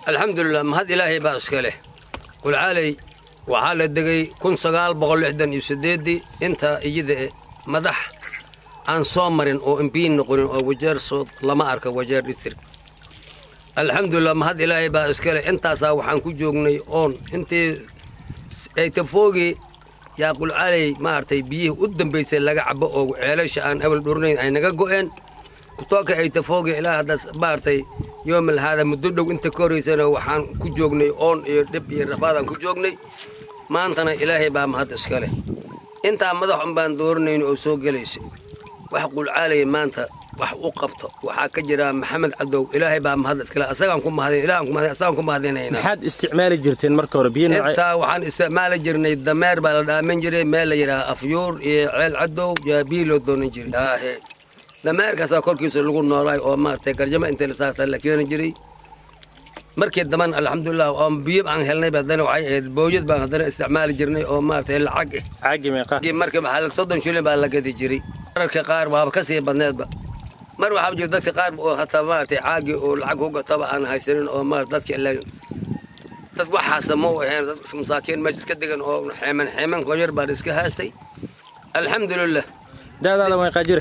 alxamdulilah mahad ilaahay baa iska leh qulcaaley waxaa la degay kun sagaal boqol lixdan iyo siddeeddii intaa iyada e madax aan soo marin oo imbiin noqonin oo wajeer sood lama arka wajeer district alxamdulilah mahad ilaahay baa iska leh intaasaa waxaan ku joognay oon intii aytafoogii yaa qulcaaley maaragtay biyihii u dambaysay laga cabo oo ceelasha aan awal dhurnayn ay naga go'een kutooka aytafoogi ilaa haddaas maaragtay yoomal haada muddo dhow inta ka horaysana waxaan ku joognay oon iyo dhib iyo rafaadaan ku joognay maantana ilaahay baa mahad iska leh intaa madax un baan dooranayn oo soo gelaysay wax qulcaalaya maanta wax u qabto waxaa ka jira maxamed cadow ilaahay baa mahad iskale asagaan ku mahadin ilaahan ku mahadin asagaan ku mahadinaynaa maxaad isticmaali jirteen marka hore biyo noocee intaa waxaan isticmaali jirnay dameer baa la dhaamin jiray meel la yidhaha afyuur iyo ceel cadow yaa biyo loo doonan jiray aahe dameerkaasaa korkiisa lagu noolaay oo maaragtay garjamo intii la saartaa la keeni jiray markii damban alxamdulilah oo biyo aan helnay haddana waxay ahayd booyad baan haddana isticmaali jirnay oo maaragtay lacag eh caagi meeqa markii maxaa soddon shilin baa la gadi jiray mararka qaar waaba ka sii badneedba mar waxaa jira dadka qaar oo hataa maaragtay caagi oo lacag ku gataba aan haysanin oo maarata dadka ilaa dad waxaasa ma u ahayn dad masaakiin meesha iska degan oo xeeman xeeman qoyar baan iska haastay alxamdulilah daadaada meeqaa jira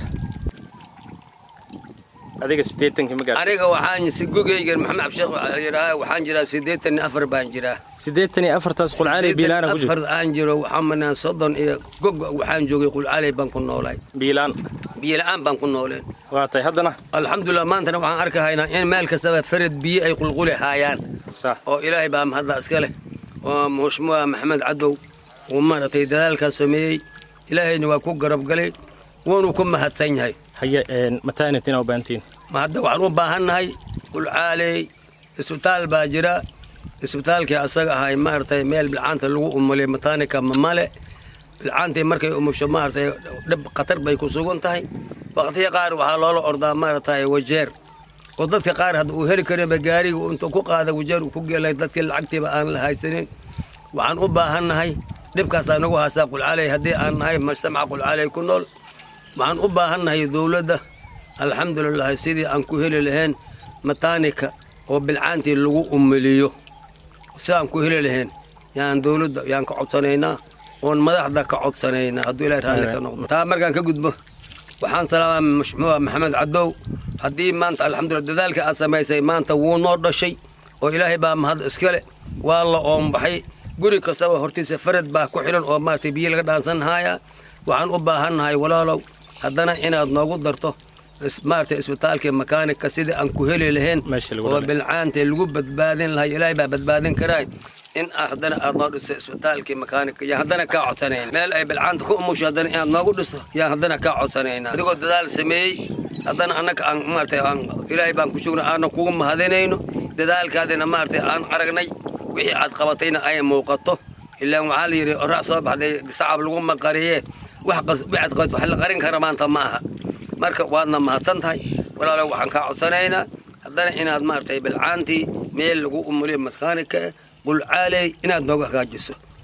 adiga siddeetankii ma gaartay aniga waxaan si gogeygan maxamed absheekh waxaa yidhahaa waxaan jiraa siddeetan iyo afar baan jiraa siddeetan iyo afartaas qulcaaley biilaana ku afar jirta aan jiro waxaan manaa soddon iyo gog waxaan joogay qulcaaley baan ku noolaay biilaan biyo-la'aan baan ku nooleen waa tay haddana alxamdulilah maantana waxaan arkahaynaa in meel kastaba farad biyo ay qulquli haayaan sax oo ilaahay baa mahadda iska leh oo mushmuha maxamed cadow uu maaragtay dadaalkaas sameeyey ilaahayna waa ku garab galay wuuna ku mahadsan yahay haye matanitina u baahantiin ma hadda waxaan u baahannahay qulcaaley isbitaal baa jira isbitaalkii asaga ahay maaragtay meel bilcaanta lagu umulay mataanika mamale bilcaantii markay umusho maaragtay dhib khatar bay ku sugan tahay waqtiya qaar waxaa loola ordaa maaragtay wajeer oo dadka qaar hadda uu heli karinba gaariga intuu ku qaada wajeer uu ku gelay dadkii lacagtiiba aan la haysanin waxaan u baahannahay dhibkaasaa nagu haastaa qulcaaley haddii aan nahay mujtamaca qulcaaley ku nool waxaan u baahannahay dowladda alxamdulilah sidii aan ku heli lahayn mataanika oo bilcaantii lagu umeliyo sidaan ku heli lahayn yaan dowladda yaan ka codsanaynaa oon madaxda ka codsanaynaa hadduu ilahay raalli ka noqdo taa markaan ka gudbo waxaan salaamaa mashmuuca maxamed cadow haddii maanta alxamdulillah dadaalka aad samaysay maanta wuu noo dhashay oo ilaahay baa mahad iskale waa la oombaxay guri kastaba hortiisa farad baa ku xidhan oo maaragtay biyo laga dhaansan haayaa waxaan u baahannahay walaalow haddana inaad noogu darto is- maaragtay isbitaalkii makaanika sidii aan ku heli lahayn Meesha lagu oo dhalay. bilcaanta lagu badbaadin lahay ilaahay baa badbaadin karaay in aa haddana aad noo dhisto isbitaalkii makaanika yaan haddana kaa codsanayn meel ay bilcaanta ku umusho haddana inaad noogu dhisto yaan haddana kaa codsanayna adigoo dadaal sameeyey haddana annaga aan maaragtay aan ilaahay baan ku sugna aanan kugu mahadinayno dadaalkaadina maaragtay aan aragnay wixii aad qabatayna ay muuqato ilaan waxaa la yidhi orax soo baxday sacab lagu maqariye wax qas- waxaad qabat wax la qarin kara maanta ma aha marka waadna mahadsan tahay walaalow waxaan kaa codsanaynaa haddana inaad maaragtay bilcaantii meel lagu umuliyo makaanika qulcaaley inaad nooga hagaajiso